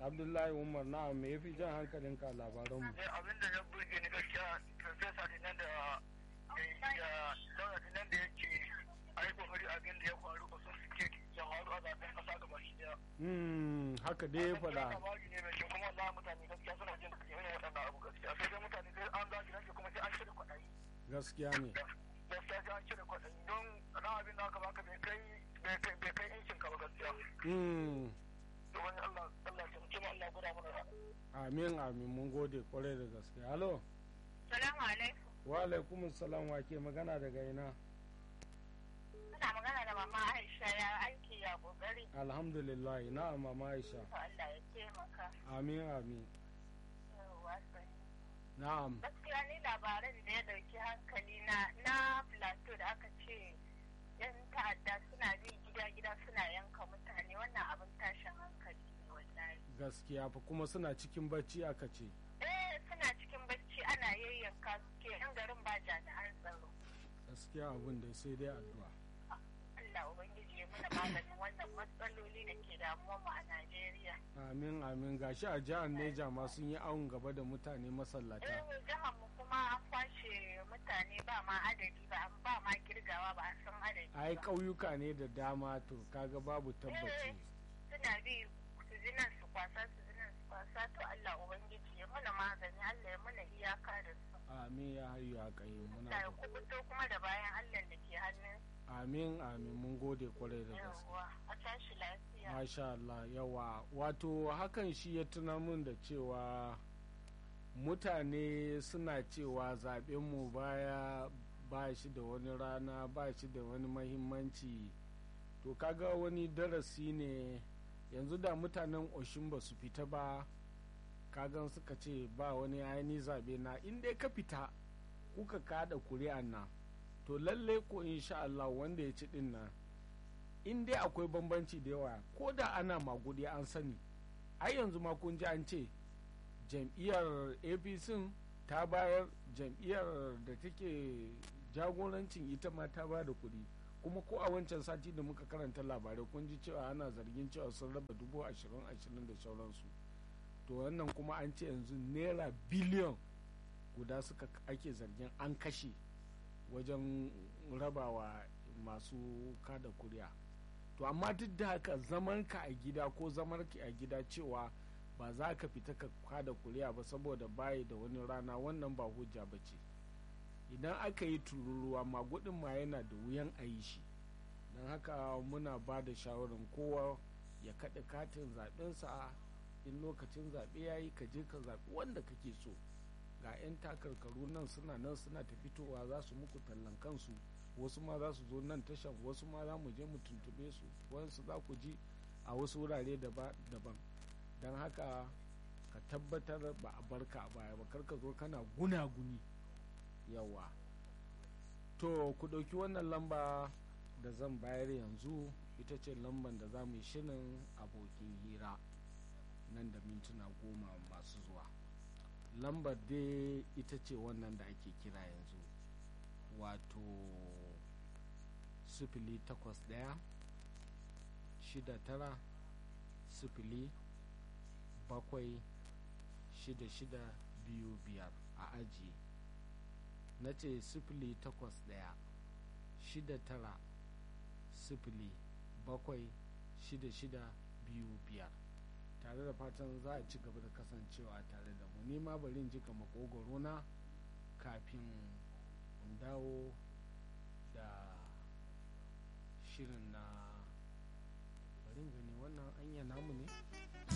abdullahi umar na me yafi jan hankalinka a labaranmu abin da ya burge ni gaskiya profesa dinan da ya daura dinan da yake a yi kokari abin da ya faru ba sun suke ya faru a zaben kasa gaba shi daya. Hmm, haka dai ya faɗa labari ne mai kyau kuma wallahi mutane gaskiya suna jin irin waɗannan abu gaskiya sai dai mutane sai an zagi nan kuma sai an cire kwaɗayi. gaskiya ne gaskiya sai an cire kwaɗayi don ran abin da aka baka bai kai bai kai incin ka ba gaskiya. Hmm, to wani Allah Allah ya taimake mu Allah ya gwada mana ra'a. amin amin mun gode kwarai da gaske halo Salamu alaikum. wa alaikum salam wa ke magana daga ina Ina magana da mama Aisha ya aiki ya kokari. alhamdulillah na mama aisha To Allah ya taimaka. amin amin Yawwa sani. na'am Gaskiya ni labaran da ya dauki hankali na na plateau da aka ce yan ta'adda suna bi gida-gida suna yanka mutane wannan abin tashin hankali ne wallahi. gaskiya fa kuma suna cikin bacci aka ce Eh suna cikin bacci ana yayyanka suke yan garin ba jami'an tsaro. gaskiya abin da sai dai addu'a Allah Ubangiji ya mana maganin wannan matsaloli da ke damuwa mu a Najeriya. amin amin gashi a jihar neja ma sun yi awon gaba da mutane masallata Eh jihar mu kuma an kwashe mutane ba ma adadi ba ba ma girgawa ba a san adadi ai ba. ƙauyuka ne da dama to kaga babu tabbaci Suna bi su ji nan su kwasa su ji nan su kwasa to Allah Ubangiji ya mana magani Allah ya mana iyaka da su. amin ya hayu ya kai muna Allah ya da- kubuto kuma da bayan Allah da ke hannun amin amin mun gode kwarai da gaske yawa a tashi lafiya. Masha Allah yawa wato hakan shi ya tuna mun da cewa mutane suna cewa zaɓenmu baya ba shi da wani rana ba shi da wani mahimmanci to kaga wani darasi ne yanzu da mutanen oshin ba su fita ba kagan suka ce ba wani aini zaɓe na in dai ka fita kuka kada kuri'an nan to lalle ko insha Allah wanda ya ci din nan in dai akwai bambanci da yawa ko da ana magudi an sani ai yanzu ma kun ji an ce jam'iyyar apc ta bayar jam'iyyar da take jagorancin ita ma ta ba da kuɗi kuma ko a wancan sati da muka karanta labarai kun ji cewa ana zargin cewa sun raba dubu ashirin ashirin da sauransu to wannan kuma an ce yanzu naira biliyon guda suka ake zargin an kashe wajen rabawa masu kada kuri'a to amma duk da haka zamanka a gida ko zamarki a gida cewa ba za ka fita ka kada kuri'a ba saboda bayi da wani rana wannan ba hujja ba ce idan aka yi tururuwa magudin ma yana da wuyan a yi shi don haka muna ba da shawarar kowa ya kaɗa katin zaɓensa in lokacin zaɓe ya yi ka je ka zaɓi wanda kake so ga 'yan takarkaru nan suna nan suna ta fitowa za su muku tallan kansu wasu ma za su zo nan tashan wasu ma za mu je mu tuntube su wasu za ku ji a wasu wurare daban don haka ka tabbatar ba a barka a baya ba kar ka zo kana gunaguni yawa to ku ɗauki wannan lamba da zan bayar yanzu ita ce lamban da za mu yi shirin abokin hira nan da mintuna goma masu zuwa lambar dai ita ce wannan da ake kira yanzu wato sifili takwas ɗaya shida tara sifili bakwai shida shida biyu biyar a aji na ce sifili takwas ɗaya shida tara sifili bakwai shida shida biyu biyar tare da fatan za a ci gaba da kasancewa tare da mu nima bari in jika makogoro na kafin in dawo da shirin na bari in gani wannan anya namu ne